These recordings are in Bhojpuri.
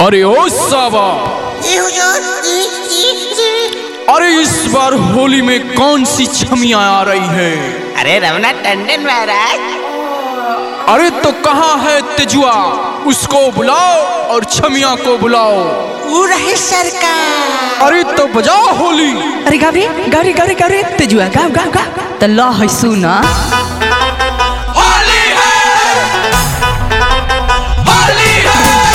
अरे ओ सावा जी हुजूर जी जी जी अरे इस बार होली में कौन सी छमियां आ रही है अरे रमना टंडन महाराज अरे तो कहाँ है तेजुआ उसको बुलाओ और छमिया को बुलाओ वो रहे सरकार अरे तो बजाओ होली अरे गाव रे गाव रे गाव रे गाव रे तेजुआ गाव गाव गाव त ल है सुन होली है होली है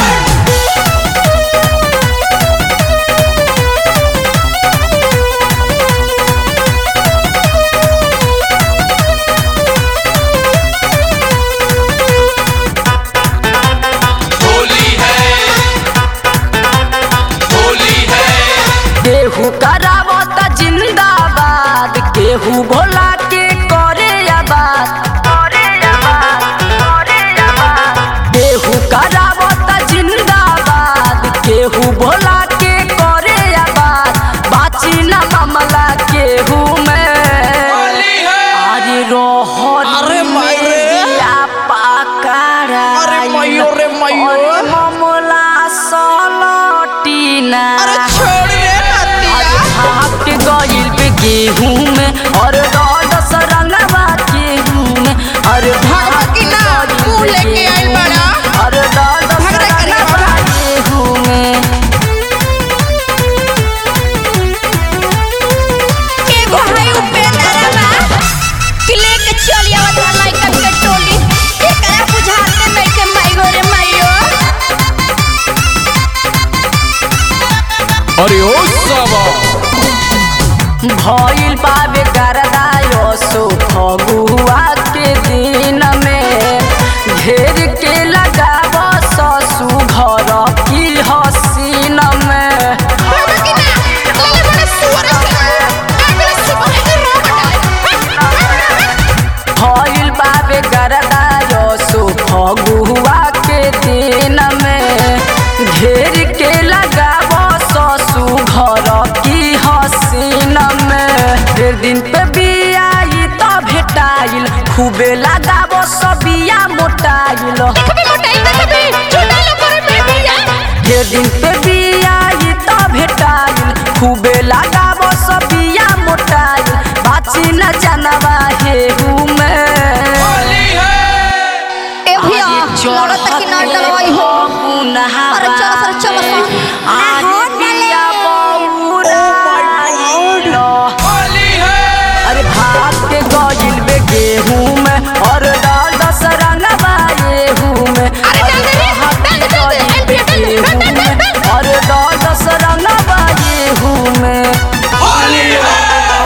होली है होली है केहू करावत जिंदाबाद केहू भोला के करे आबाद करे आबाद करे आबाद केहू करावत जिंदाबाद केहू भोला के करे आबाद बाची ना मामला केहू में होली है अरे रोहन अरे माई रे। पाकारा अरे माइयो रे माइयो। अरे मामला सलटीना छोड़ रे अरे भाग के गइल पे गेहूं में और दस रंगवा गेहूं में अरे भाग के ना, गइल पे मुंह लेके आइल गेहूं बाड़ा। में, और दस भगड़ा करिया रंगवा गेहूं में एगो है उपेंद्रवा कि लेके चली आवत बा लइकन के टोली एकरा बुझाते नइखे माइगो रे माइयो अरे ओ सावा भइल पावे करदायो सो फगुआ के दिन में घेर के लगाव ससु घर की हसीन में बाबा की ना लगे बड़ा सुअर से अगले सुबह के रोबट भइल पावे करदायो सो फगुआ के दिन में घेर के लगाव ससु घर की हसीन में फिर दिन पे बियाई त भेटाइल खूबे लगाव सबिया मोटाइल कभी मोटाई ना कभी छोटा लोग करे में भैया ढेर दिन पे बियाई त भेटाइल खूबे लगाव सबिया मोटाइल बाची न जानवा हेहू में ए भैया लड़त कि ना डरवाई हो अरे चलो सर चलो सर अरे भाग के गइल बे गेहूं में और डाल दस रंगवा गेहूं में अरे डाल दे रे, डाल दे, डाल दे, गइल बे डाल दे, डाल दे, डाल दे, डाल दे। और डाल दस रंगवा गेहूं में होली है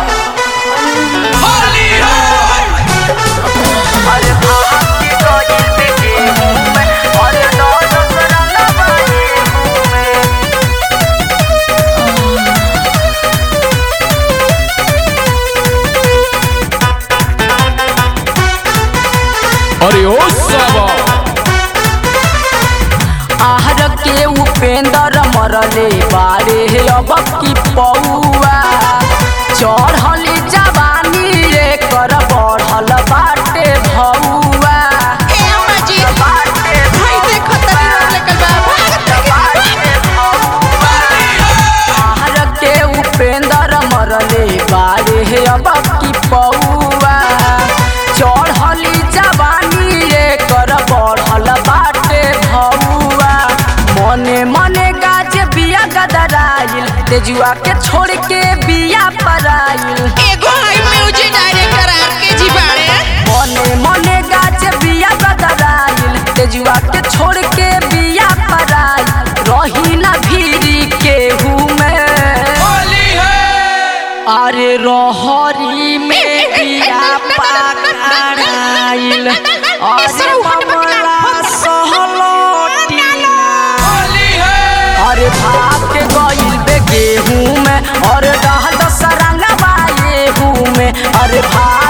होली है अरे भाग के गइल बे गेहूं में और डाल दस रंगवा गेहूं में अरे ओ सावा आहर के उपेंद्र मरले बारे अब की पौआ चढ़ली जवानी रे कर बढ़ल बाटे भौआ ए अम्मा जी बाटे भाई देखो तनी रोड लेकर बा भागत कि आहर के उपेंद्र मरले बारे अब की पौआ चढ़ली जवानी रे कर बढ़ल बाटे भौआ मने मने गाज बिया गदराइल तेजुआ के छोड़ के बिया पराइल एगो है म्यूजिक डायरेक्टर आर के जी बाड़े मने मने गाज बिया गदराइल तेजुआ के छोड़ के बिया पराइल रही ना भीरी केहू में होली है अरे रहरी में बिया पकड़ाइल अरे ममला सहलोटिना होली है अरे भाग के गइल बे गेहूं में और डहल दस रंगवा गेहूं में अरे भाग